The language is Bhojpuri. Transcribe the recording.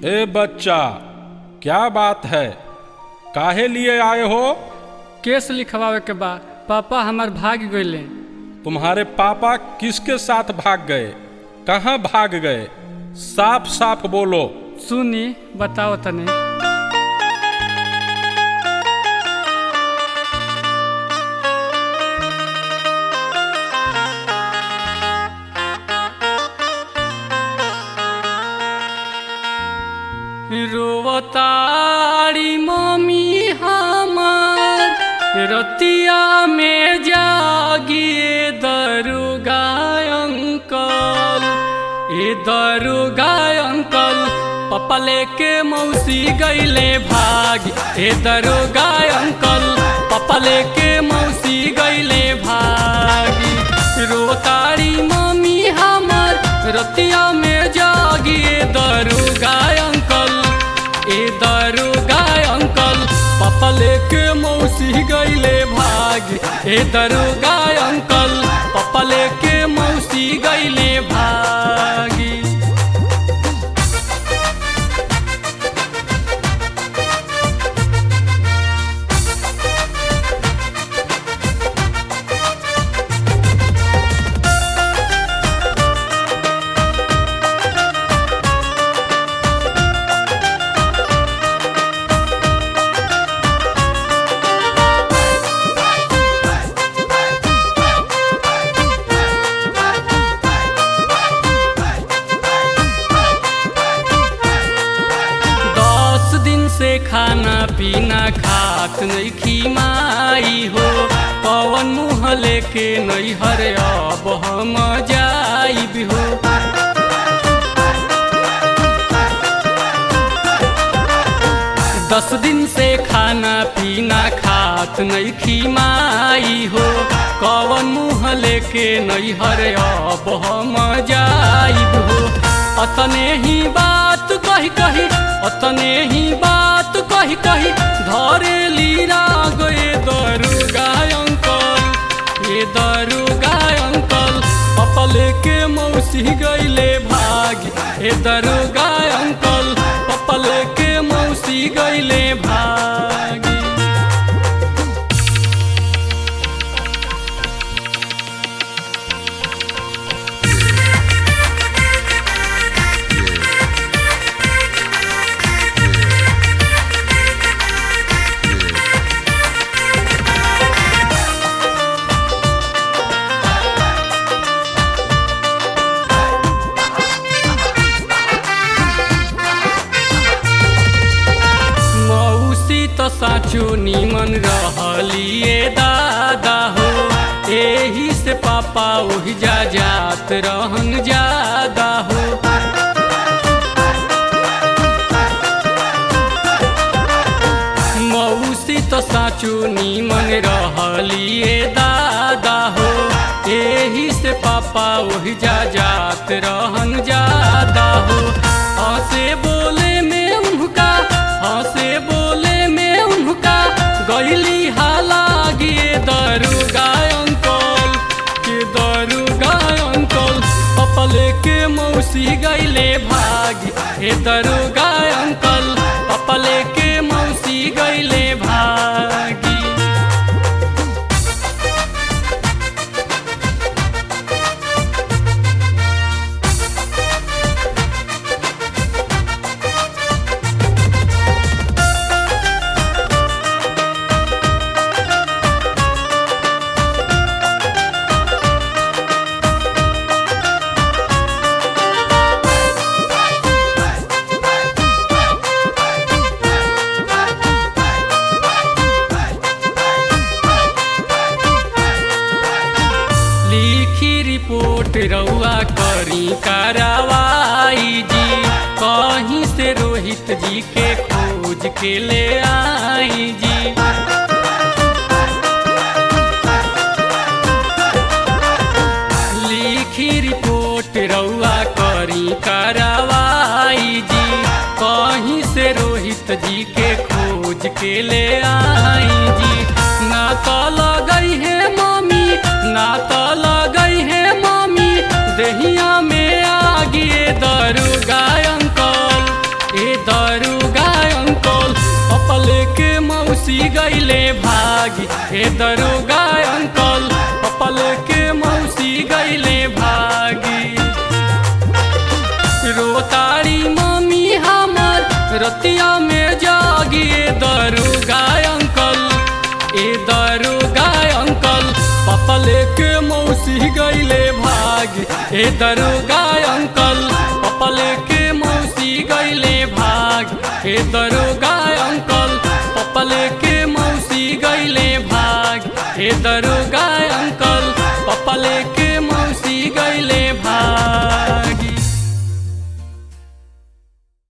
ए बच्चा क्या बात है काहे लिए आए हो केस लिखवावे के बा पापा हमार भाग गईले तुम्हारे पापा किसके साथ भाग गए कहाँ भाग गए साफ साफ बोलो सुनी बताओ तने रोवतारी मम्मी हमार रतिया में जागिए दरुगा अंकल ए दरुगा अंकल पप्पा लेके मौसी गईले भाग ए दरुगा अंकल पप्पा लेके मौसी गईले भाग रोतारी मम्मी हमार रतिया में जागिए दरुगा अंकल ए दरुगा अंकल पापा लेके मौसी गईले भाग ए दरुगा अंकल पापा लेके मौसी गईले भागी दस दिन से खाना पीना खात नहीं खीमाई हो पवन मुँह लेके नहीं हरे अब हम जाइब हो दस दिन से खाना पीना खात नहीं खीमाई हो कवन मुँह लेके नहीं हरे अब हम जाइब हो अतने ही बात कही कही अतने ही बात कही कही धरे लीरा गए दरुगा अंकल ये दरुगा अंकल पापा लेके मौसी गईले भाग ए दरुगा अंकल पापा लेके मौसी गईले भागी मौसी तो साचो निमन रहलिए दादा हो एही से पापा ओहि जा जात रहन ज्यादा हो मौसी तो साचो निमन रहलिए दादा हो एही से पापा ओहि जा जात रहन ज्यादा हो हंसे बोले में उनका हंसे बोले में उनका गईली हाला गिए दरुगा अंकल के दरुगा अंकल पापा लेके मौसी गईले भाग हे दरुगा अंकल पापा लेके मौसी गईले भागी लिखी रिपोर्ट रउआ करी कार्रवाई जी कहीं से रोहित जी के खोज के ले आई जी लिखी रिपोर्ट रउआ करी कार्रवाई जी कहीं से रोहित जी के खोज के ले आई जी ना तो लगई है मम्मी ना तो लगई है मम्मी दहिया में आगिए दरुगा अंकल ए ए दरोगा अंकल पपल के मौसी गईले भागी रोताड़ी मम्मी हमर रतिया में जागी ए दरोगा अंकल ए दरोगा अंकल पपल के मौसी गईले भागी ए दरोगा अंकल पपल के मौसी गईले भाग ए दरोगा अंकल पपल के मौसी गईले भाग ए दरो